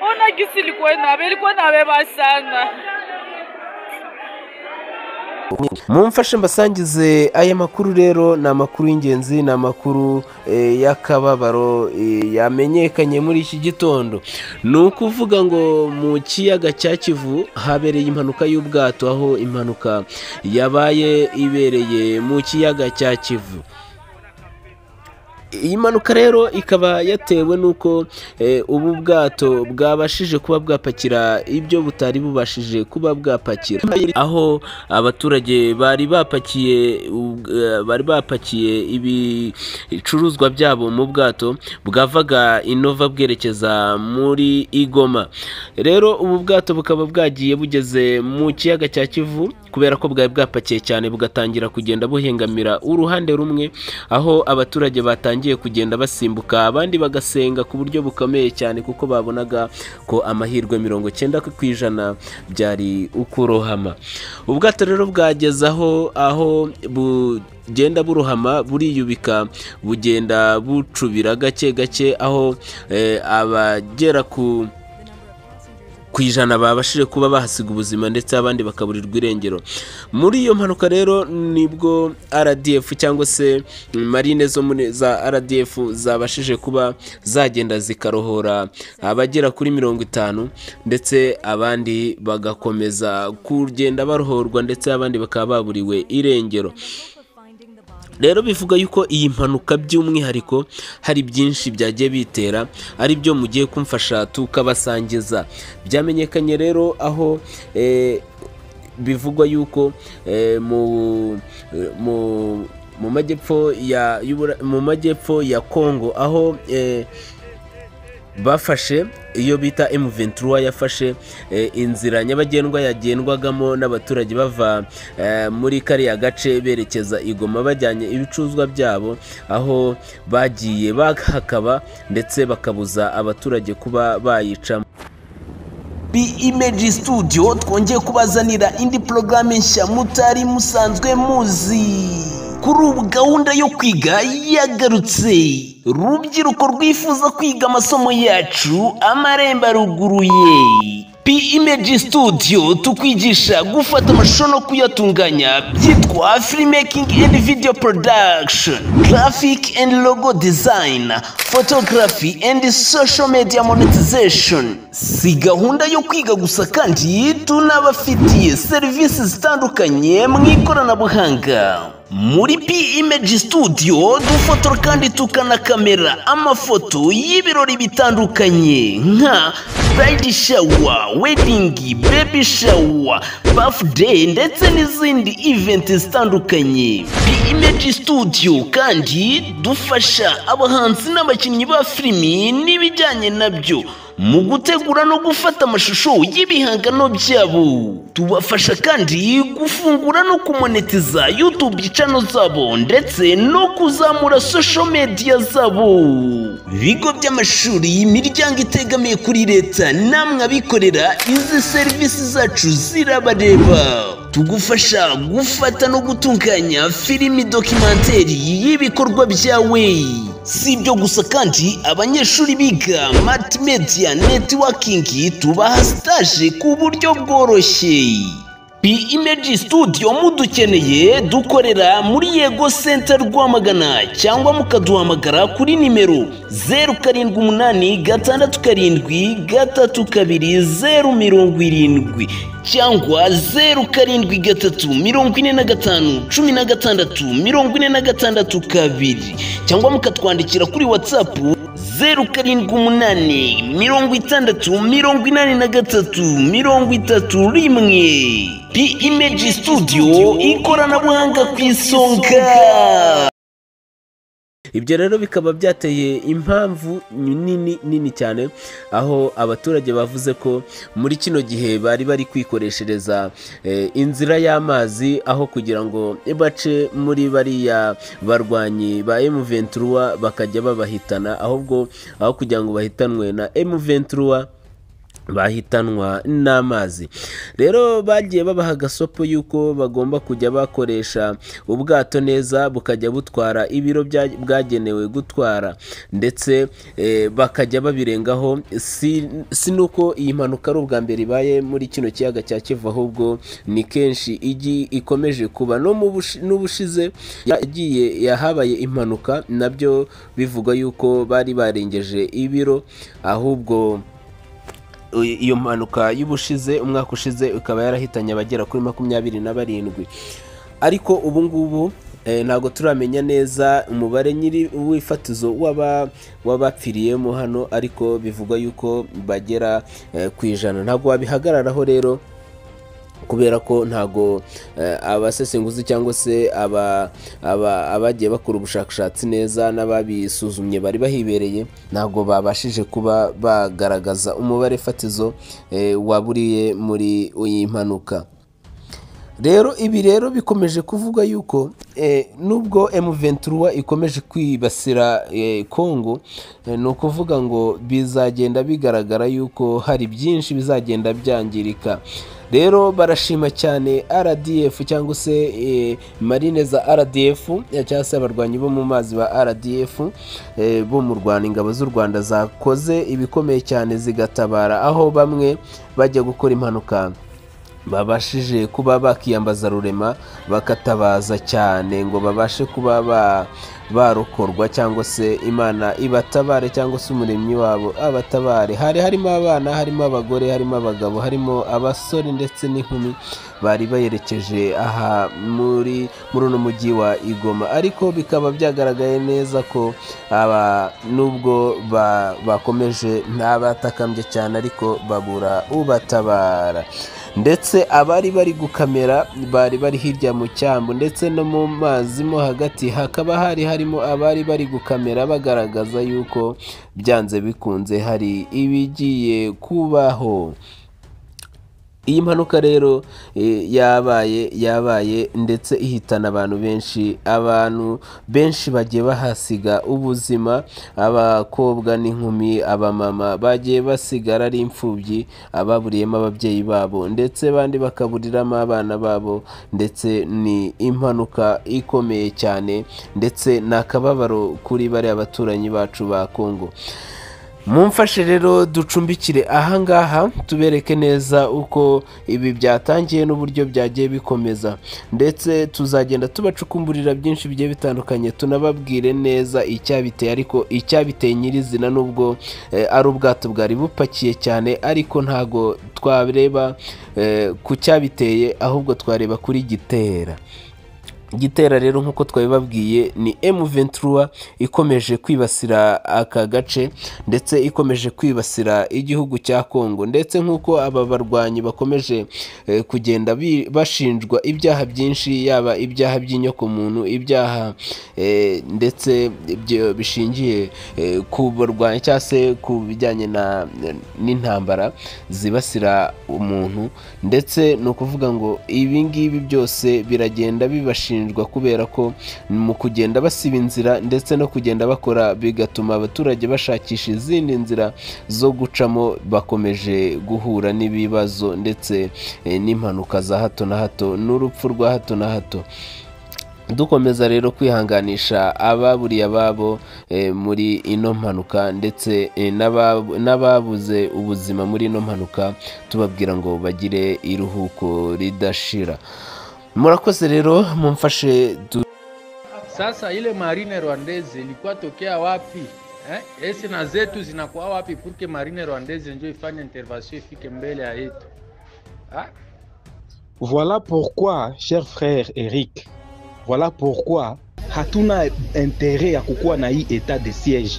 ona gisi ilikuwa alikuwa na beba sana mumfashe mbasangize aya makuru rero ni amakuru y'ingenzi ni amakuru eh, y'akababaro eh, yamenyekanye muri iki gitondo ni ukuvuga ngo mu kiyaga cya kivu habereye impanuka y'ubwato aho impanuka yabaye ibereye mu kiyaga cya kivu iyi mpanuka rero ikaba yatewe n'uko eh, ubu bwato bwabashije kuba bwapakira ibyo butari bubashije kuba bwapakira aho abaturage bari bapakiye ub- eh, bari bapakiye ibicuruzwa byabo mu bwato bwavaga inova bwerekeza muri igoma rero ubu bwato bukaba bwagiye bugeze mu kiyaga cya kivu kubera ko bwari bwapakiye cyane bugatangira kugenda buhengamira uruhande rumwe aho abaturage batangiye kugenda basimbuka abandi bagasenga ku buryo bukomeye cyane kuko babonaga ko amahirwe mirongo cyenda ku ijana byari ukurohama ubwato rero bwageze aho aho bugenda burohama buriyubika bugenda bucubira gake gake aho eh, abagera ku ku ijana babashije kuba bahasiga ubuzima ndetse abandi bakaburirwa irengero muri iyo mpanuka rero nibwo rdf cyangwa se marine zo muri za rdf zabashije kuba zagenda zikarohora abagera kuri mirongo itanu ndetse abandi bagakomeza kugenda barohorwa ndetse abandi bakaba baburiwe irengero rero bivuga yuko iyi mpanuka by'umwihariko hari byinshi byagiye bitera ari byo mugiye kumfasha tukabasangiza byamenyekanye rero aho eh, bivugwa yuko eh, mu mu mu majyepfo ya y'Ubura- mu majyepfo ya Kongo aho eh, bafashe iyo bita M23 yafashe eh, inzira nyabagendwa yagendwagamo n'abaturage bava eh, muri kariya gace berekeza igoma bajyanye ibicuruzwa byabo aho bagiye bahakaba ndetse bakabuza abaturage kuba bayicamo Bi Image Studio twongeye kubazanira indi porogaramu nshya mutari musanzwe muzi kuri ubu gahunda yo kwiga yagarutse rubyiruko rwifuza kwiga amasomo yacu amarembo aruguruye Bi Image Studio tukwigisha gufata amashusho no kuyatunganya byitwa filmmaking and video production graphic and logo design photography and social media monetization si gahunda yo kwiga gusa kandi tunabafitiye serivisi zitandukanye mu ikoranabuhanga muri P Image Studio dufotora kandi tukanakamera amafoto y'ibirori bitandukanye nka bride shower, wedding, baby shower, birthday ndetse n'izindi event zitandukanye. P Image Studio kandi dufasha abahanzi n'abakinnyi ba filimi n'ibijyanye nabyo mu gutegura no gufata amashusho y'ibihangano byabo tubafasha kandi gufungura no kumonetiza youtube channel zabo ndetse no kuzamura social media zabo ibigo by'amashuri imiryango itegamiye kuri leta namwe abikorera izi serivisi zacu zirabareba tugufasha gufata no gutunganya filimi dokimenteri y'ibikorwa byawe si ibyo gusa kandi abanyeshuri biga mati media netiwakingi tubaha sitaje ku buryo bworoshye P Image Studio mudukeneye dukorera muri Yego Center Rwamagana cyangwa mukaduhamagara kuri nimero zeru karindwi umunani gatandatu karindwi gatatu kabiri zeru mirongo irindwi cyangwa zeru karindwi gatatu mirongo ine na gatanu cumi na gatandatu mirongo ine na gatandatu kabiri cyangwa mukatwandikira kuri WhatsApp zeru karindwi umunani mirongo itandatu mirongo inani na gatatu mirongo itatu rimwe pi imeji studio ikoranabuhanga ku isonga ibyo rero bikaba byateye impamvu nini nini cyane aho abaturage bavuze ko muri kino gihe bari bari kwikoreshereza eh, inzira y'amazi aho kugira ngo bace muri bariya barwanyi ba M23 bakajya babahitana ahubwo aho kugira ngo bahitanwe na M23 bahitanwa n'amazi rero bagiye babaha agasopo y'uko bagomba kujya bakoresha ubwato neza bukajya butwara ibiro bya- bwagenewe gutwara ndetse eh, bakajya babirengaho si si nuko iyi mpanuka ari ubwa mbere ibaye muri kino kiyaga cya kivu ahubwo ni kenshi igi ikomeje kuba no mu bushi- n'ubushize yagiye yahabaye impanuka nabyo bivugwa yuko bari barengeje ibiro ahubwo iyo mpanuka y'ubushize umwaka ushize ikaba yarahitanye abagera kuri makumyabiri na barindwi ariko ubu ngubu eh, ntabwo turamenya neza umubare nyiri w'ifatizo w'aba- w'abapfiriyemo hano ariko bivugwa yuko bagera eh, ku ijana ntabwo wabihagararaho rero kubera ko ntago eh, abasesenguzi cyangwa se aba- aba- abagiye bakora ubushakashatsi neza n'ababisuzumye bari bahibereye ntabwo babashije kuba bagaragaza umubare fatizo eh, waburiye muri iyi mpanuka rero ibi rero bikomeje kuvuga yuko eh, nubwo M23 ikomeje kwibasira eh, Congo eh, ni ukuvuga ngo bizagenda bigaragara yuko hari byinshi bizagenda byangirika rero barashima cyane RDF cyangwa se eh, marine za RDF eh, cyangwa se abarwanyi bo mu mazi ba RDF eh, bo mu Rwanda ingabo z'u Rwanda zakoze ibikomeye cyane zigatabara aho bamwe bajya gukora impanuka babashije kuba bakiyambaza rurema bakatabaza cyane ngo babashe kuba ba- barokorwa cyangwa se imana ibatabare cyangwa se umuremyi wabo abatabare hari harimo abana harimo abagore harimo abagabo harimo abasore ndetse n'inkumi bari bayerekeje aha muri muri uno mujyi wa igoma ariko bikaba byagaragaye neza ko aba nubwo ba- bakomeje ntabatakambye cyane ariko babura ubatabara ndetse abari bari gukamera bari bari hirya mu cyambu ndetse no mu mazi mo hagati hakaba hari harimo abari bari gukamera bagaragaza yuko byanze bikunze hari ibigiye kubaho iyi mpanuka rero eh, yabaye yabaye ndetse ihitana abantu benshi abantu benshi bagiye bahasiga ubuzima abakobwa n'inkumi abamama bagiye basigara ari imfubyi ababuriyemo ababyeyi babo ndetse abandi bakaburiramo abana babo ndetse ni impanuka ikomeye cyane ndetse ni akababaro kuri bariya baturanyi bacu ba kongo mumfashe rero ducumbikire ahangaha tubereke neza uko ibi byatangiye n'uburyo byagiye bikomeza ndetse tuzagenda tubacukumburira byinshi bigiye bitandukanye tunababwire neza icyabiteye ariko icyabiteye nyirizina nubwo eh, ari ubwato bwari bupakiye cyane ariko ntago twareba eh, ku cyabiteye ahubwo twareba kuri gitera igitera rero nk'uko twabibabwiye ni M23 ikomeje kwibasira aka gace ndetse ikomeje kwibasira igihugu cya Congo ndetse nk'uko aba barwanyi bakomeje eh, kugenda bi- bashinjwa ibyaha byinshi yaba ibyaha by'inyokomuntu ibyaha eh, ndetse ibyo bishingiye eh, ku barwanyi cyangwa se ku bijyanye na- n'intambara zibasira umuntu ndetse ni ukuvuga ngo ibi ngibi byose biragenda bibashinjwa kubera ko mu kugenda basiba inzira ndetse no kugenda bakora bigatuma abaturage bashakisha izindi nzira zo gucamo bakomeje guhura n'ibibazo ndetse eh, n'impanuka za hato na hato n'urupfu rwa hato na hato dukomeza rero kwihanganisha ababuriye ababo eh, muri ino mpanuka ndetse eh, n'aba- n'ababuze ubuzima muri ino mpanuka tubabwira ngo bagire iruhuko ridashira murakoze rero mumfashe du- Sasa ile marine rwandeze ilikuwa tokea wapi eh? Esi na zetu zinakuwa wapi purke marine rwandeze njo ifanye intervention ifike mbele ya yetu ah? Voilà pourquoi, cher frère Eric, voilà pourquoi hatuna intérêt ya kukuwa na hii etat de siège.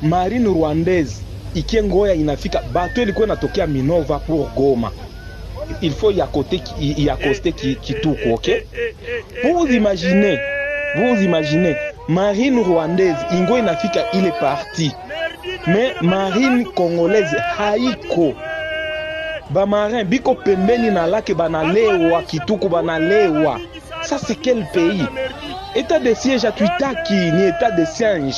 Marine rwandaise ikie Ngoya inafika, bato ilikuwa inatokea Minova pour Goma, il faut yakote ki- yakoste ki- kituko ok? Vous imaginez, vous imaginez marine rwandaise ingo inafika ile parti, mais marine congolaise haiko bamarin biko pembeni na lake banalewa kituku banalewa ça c'est quel pays etat de siege hatuitaki ni etat de siege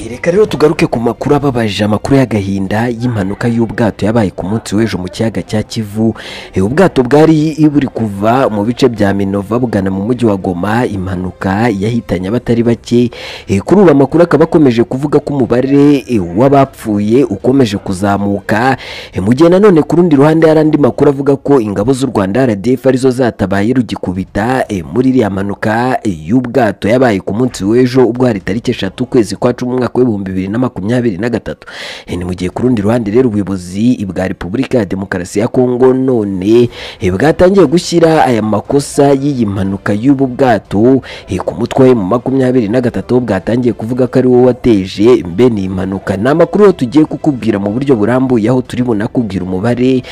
reka rero tugaruke ku makuru ababajije amakuru y'agahinda y'impanuka y'ubwato yabaye ku munsi w'ejo mu kiyaga cya kivu Eh, ubwato bwari buri kuva mu bice bya minova bugana mu mujyi wa goma impanuka yahitanye abatari bake Eh, kuri ubu amakuru akaba akomeje kuvuga ko umubare eh, w'abapfuye ukomeje kuzamuka Eh, mu gihe nanone ku rundi ruhande hari andi makuru avuga ko ingabo z'u rwanda rdf arizo zatabaye rugikubita eh, muri iriya mpanuka eh, y'ubwato yabaye ku munsi w'ejo ubwo hari tariki eshatu ukwezi kwa cumi umwaka w'ibihumbi bibiri na makumyabiri na gatatu Eh, ni mu gihe ku rundi ruhande rero ubuyobozi bwa repubulika ya demokarasi ya kongo none eh, bwatangiye gushyira aya makosa y'iyi mpanuka y'ubu bwato eh, ku mutwe mu makumyabiri na gatatu bwatangiye kuvuga ko ari wowe wateje mbene iyi mpanuka ni amakuru yo tugiye kukubwira mu buryo burambuye aho turi bunakubwira umubare eh,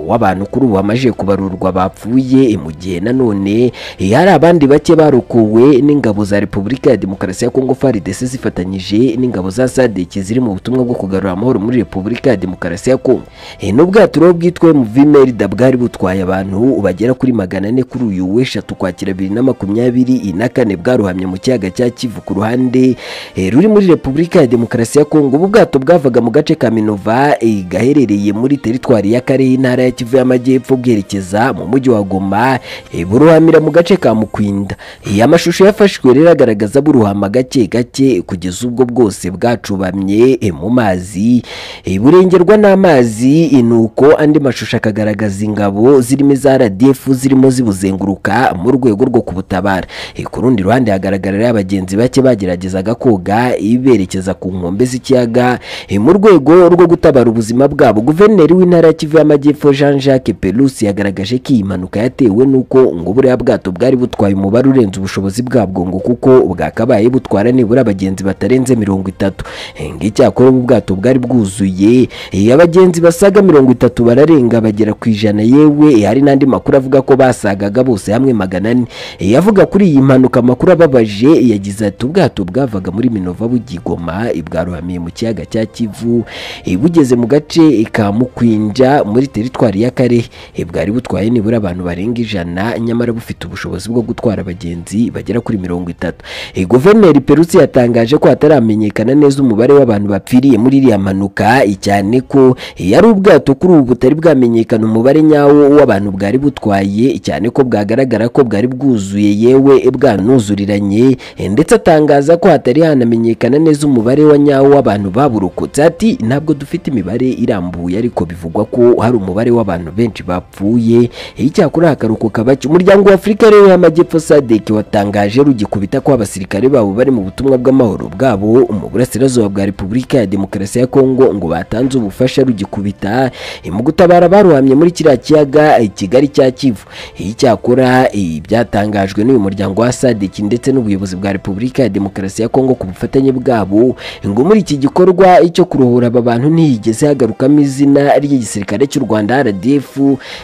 w'abantu kuri ubu bamaze kubarurwa bapfuye eh, mu gihe nanone eh, hari abandi bake barokowe n'ingabo za repubulika ya demokarasi ya kongo faridese zifatanyije n'ingabo za sadeki ziri mu butumwa bwo kugarura amahoro muri repubulika ya demokarasi ya kongo Eh, n'ubwato rero bwitwa muvi merida bwari butwaye abantu bagera kuri magana ane kuri uyu w'eshatu kwakira bibiri na makumyabiri na kane bwaruhamye mu kiyaga cya kivu ku ruhande eh, ruri muri repubulika ya demokarasi ya kongo ubu bwato bwavaga mu gace ka minova eh, gaherereye muri teritwari y'akarere intara ya kivu y'amajyepfo bwerekeza mu mujyi wa goma eh, buruhamira mu gace ka mukwinda Eh, amashusho yafashwe rero agaragaza buruhama gake gake kugeza ubwo bwose bwacubamye eh, mu mazi Eh, burengerwa n'amazi eh, nuko andi mashusho akagaragaza ingabo zirimo iza RDF zirimo zibuzenguruka mu rwego rwo kubutabara Eh, ku rundi ruhande hagaragara rero abagenzi bake bageragezaga koga eh, berekeza ku nkombe z'ikiyaga eh, mu rwego rwo gutabara ubuzima bwabo guverineri w'intara ya Kivu y'Amajyepfo Jean Jacques Pelouse yagaragaje ko iyi mpanuka yatewe nuko ngo buriya bwato bwari butwaye umubare urenze ubushobozi bwabwo ngo kuko bwakabaye butwara nibura abagenzi batarenze mirongo itatu Eh, ng'icyakora ubu bwato bwari bwuzuye Eh, abagenzi basaga mirongo itatu bararenga bagera ku ijana yewe eh, hari n'andi makuru avuga ko basagaga bose hamwe magana ane Eh, yavuga kuri iyi mpanuka amakuru ababaje eh, yagize ati ubwato bwavaga muri minova bugigoma eh, bwarohamiye mu kiyaga cya kivu eh, bugeze mu gace eh, ka mukwinja muri teritwari y'akarehe Eh, bwari butwaye nibura abantu barenga ijana nyamara bufite ubushobozi bwo gutwara abagenzi bagera kuri mirongo itatu Eh, guverineri perusi yatangaje ko hataramenyekana neza umubare w'abantu bapfiriye muri iriya mpanuka eh, cyane ko eh, yari ubwato kuri ubu butari bwamenyekana umubare nyawo w'abantu bwari butwaye eh, cyane ko bwagaragara ko bwari bwuzuye yewe eh, bwanuzuriranye eh, ndetse atangaza ko hatari hanamenyekana neza umubare wa nyawo w'abantu baburokotse ati ntabwo dufite imibare irambuye ariko bivugwa ko hari umubare w'abantu benshi bapfuye Eh, icyakora hakarokoka bake umuryango w'afurika rero y'amajyepfo sadeki watangaje rugikubita ko abasirikare babo bari mu butumwa bw'amahoro bwabo mu burasirazuba bwa repubulika ya demokarasi ya kongo ngo batanze ubufasha rugikubita eh, mu gutabara baruhamye muri kiriya kiyaga eh, kigali cya kivu Eh, icyakora eh, byatangajwe n'uyu muryango wa sadeki ndetse n'ubuyobozi bwa repubulika ya demokarasi ya kongo ku bufatanye bwabo ngo muri iki gikorwa eh, cyo kuruhura aba bantu ntiyigeze hagarukamo izina ry'igisirikare cy'u rwanda rdf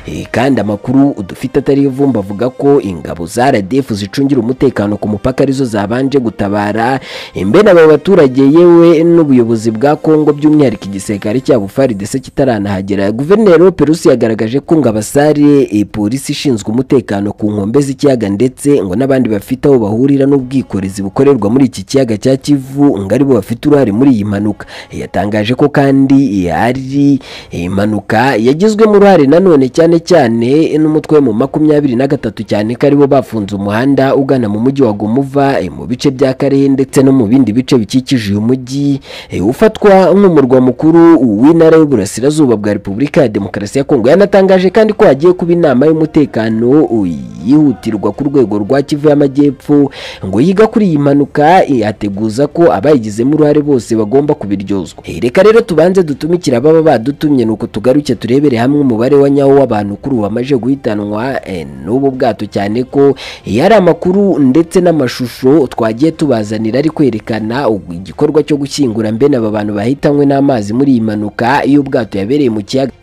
Eh, kandi amakuru dufite atari ivumba avuga ko ingabo za RDF zicungira umutekano ku mupaka arizo zabanje gutabara imbere aba baturage yewe n'ubuyobozi bwa Kongo by'umwihariko igisirikare cyabo FARDC kitaranahagera guverineri Perusi yagaragaje ko ngo abasare eh, polisi ishinzwe umutekano ku nkombe z'ikiyaga ndetse ngo n'abandi bafite aho bahurira n'ubwikorezi bukorerwa muri iki kiyaga cya Kivu ngo aribo bafite uruhare muri iyi mpanuka yatangaje ko kandi eh, ari eh, impanuka yagizwemo uruhare nanone cyane cyane n'umutwe mu makumyabiri na gatatu cyane ko aribo bafunze umuhanda ugana mu mujyi wa Gomuva eh, mu bice bya Karehe ndetse no mu bindi bice bikikije uyu mujyi eh, ufatwa nk'umurwa mukuru w'intara y'uburasirazuba bwa Repubulika ya Demokarasi ya Kongo yanatangaje kandi ko hagiye kuba inama y'umutekano eh, yihutirwa ku rwego rwa Kivu y'Amajyepfo ngo yiga kuri iyi mpanuka eh, ateguza ko abayigizemo uruhare bose bagomba kubiryozwa Eh, reka rero tubanze dutumikira ababa badutumye nuko tugaruke turebere hamwe umubare wa nyawo w'abantu kuri ubu bamaze guhitanwa eh, n'ubu bwato cyane ko eh, hari amakuru ndetse n'amashusho twagiye tubazanira ari kwerekana igikorwa cyo gushyingura mbene aba bantu bahitanywe n'amazi muri iyi mpanuka y'ubwato yabereye mu kiyaga